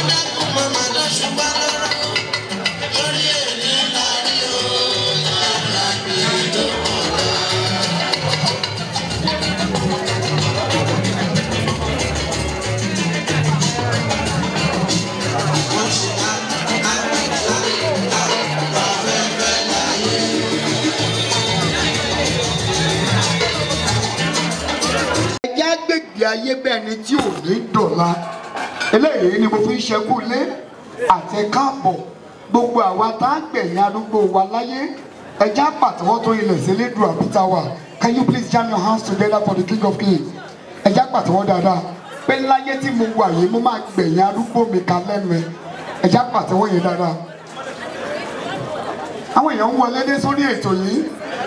dákun màmá lọ́sùn bá lọ́rọ̀ lórí èmi lárí o yàrá mi tó kọ̀ọ̀lá. wọ́n ṣe àgbẹ̀ta afẹ́fẹ́ láyé. ẹjẹ́ àgbègbè ayé bẹ́ẹ̀ ni tí ò ní dọ̀la eléyìí ni mo fi ń ṣẹ́kù lé àti káàbọ̀ gbogbo àwa tá a gbẹ̀yìn arúgbó wa láyé ẹjẹ́ àpàtẹ́wọ́ tó ilẹ̀ sí lédùn àbíta wa can you please jam your hands together for the king of kings ẹjẹ́ àpàtẹ́wọ́ dáadáa pé láyé tí mo wà yìí mo máa gbẹ̀yìn arúgbó mi ká lẹ́nu ẹ ẹjẹ́ àpàtẹ́wọ́ yẹn dáadáa àwọn èèyàn ń wọlé dé sórí ètò yìí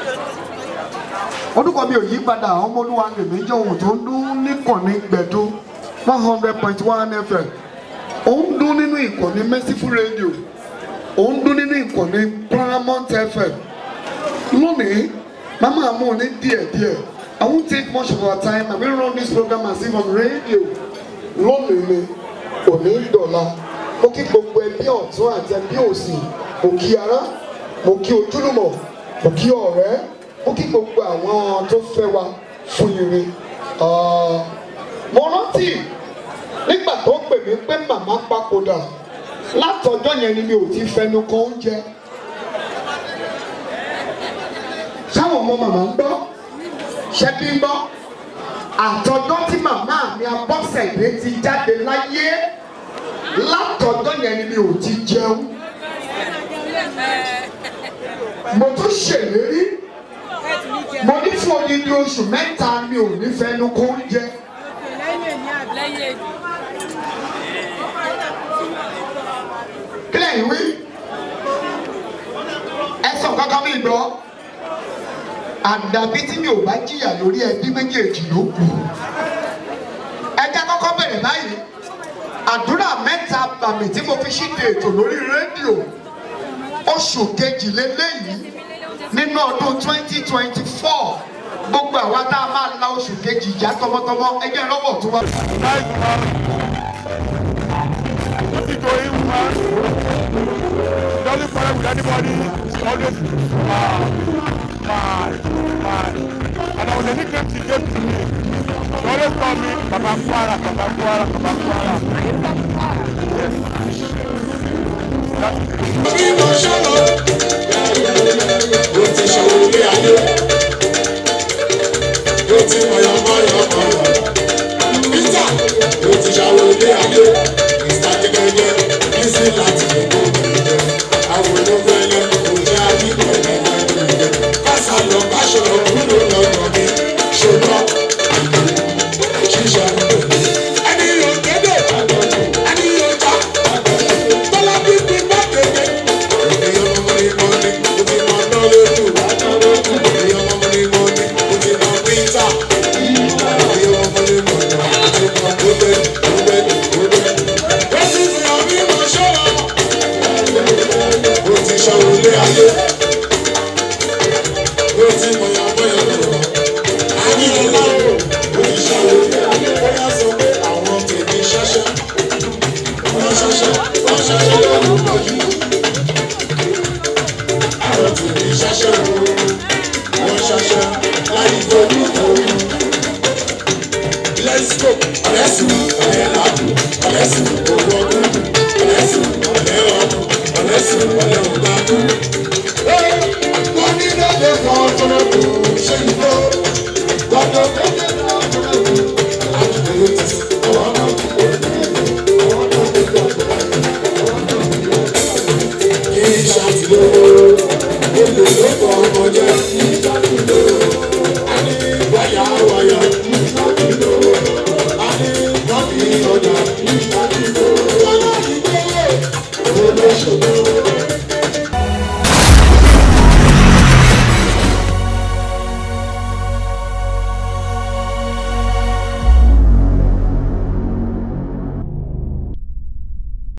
orúkọ mi ò yí padà ọmọlúwa lèmi jẹ́ ohun tó ń dún níkànnì gbẹ̀dú one hundred point one fm ó ń dún nínú ìkànnì merciful radio ó ń dún nínú ìkànnì paramount fm lónìí màmá mú ní díẹ̀díẹ̀ i won't take much of our time i will run this program as if on radio lónìí ni òní dọ̀la mo kí gbogbo ẹbí ọ̀tún àti ẹbí òsì mo kí ará mo kí ojúlùmọ̀ mo kí ọ̀rẹ́ ó kí gbogbo àwọn tó fẹ́ wa fún ire. Ah, mo rántí nígbà tó pè mí pé màmá papòdà látọjọ́ yẹn ni mi ò ti fẹnu kan oúnjẹ. sáwọn ọmọ màmá ń gbọ́ ṣẹ́bí ń gbọ́ àtọjọ́ tí màmá mi abọ́sẹ̀dé ti jáde láyé látọjọ́ yẹn ni mi ò ti jẹun. mo tún ṣèlérí mo ní fún odidi oṣù mẹ́ta mi ò ní fẹnu kó oúnjẹ. kílẹ̀ ìwé ẹ sọ kankan mi gbọ́ àdàbí tí mi ò bá jìyà lórí ẹbí méjèèjì ló kù ẹ jẹ́ kọ́kọ́ bẹ̀rẹ̀ báyìí àdúrà mẹ́ta bàmì tí mo fi ṣíde ètò lórí rédíò oṣù kejìlélẹ́yìí nínú ọdún twenty twenty four gbogbo àwa tá a máa la oṣù kejì já tọmọtọmọ ẹgbẹ́ lọ́wọ́ tó wá. Nothing going man. Doesn't quarrel with anybody. Always mad, mad, mad. And I was a nickname she gave to me. She always call me Baba Kwara, Baba Kwara, Baba Kwara. Yes. That's bí mo ṣọlọ mo ti ṣòwò ilé ayé mo ti mọyọ mọyọ mọyọ peter mo ti ṣàwò ilé ayé mr jẹgẹdẹ bísí láti ògbó gbẹgbẹ àwọn olóńgbẹlẹ kò jẹ àdìgbò gbẹgbẹ kásá lọ káṣọrọ kúrò lọnà mi ṣùgbọn ṣíṣe ẹni yóò kéde ẹni yóò já tọ́lá bí bí bá kéde. èyí ọmọ mi mọ ni mo ti mọ náà lójú èyí ọmọ mi mọ ni mo ti mọ píńtà èyí ọmọ mi mọ náà mo ti mọ gbọdẹ gbọdẹ gbọdẹ. ó sì fi hàn mí mọ ṣọ́ra mo ti ṣàwò lé ayé mo ti mọ yàgbọ́yà lọ́wọ́ àní ọlá o mo ti ṣàwò lé ayé bóyá sọ pé àwọn tèmi ṣẹṣẹ wọ́n ṣẹṣẹ wọ́n ṣẹṣẹ lọ́wọ́ lọ́jú àwọn tèmi ṣẹṣẹ o wọ́n ṣẹṣẹ láyé fojú ooru. let's go ọ̀lẹ́sìn ọ̀lẹ́ làbù ọ̀lẹ́sìn owó ọdún ọ̀lẹ́sìn ọ̀lẹ́ ọdún ọ̀lẹ́sìn ọ̀lẹ́ ọ̀gbàdú. wọ́n ní lóde kan tó lọ́dún ṣé ìgbó gbọ́dọ̀ lóde kan tó lọ́dún àdúgbò yóò ti sìn ọ̀wọ́ náà kò ní ọ̀wọ́ náà kò gbọ́dọ̀ kí ṣàtìlówó olè ló kọ ọmọ jẹ àní wáyà wáyà àní nọ́ọ̀bì ọjà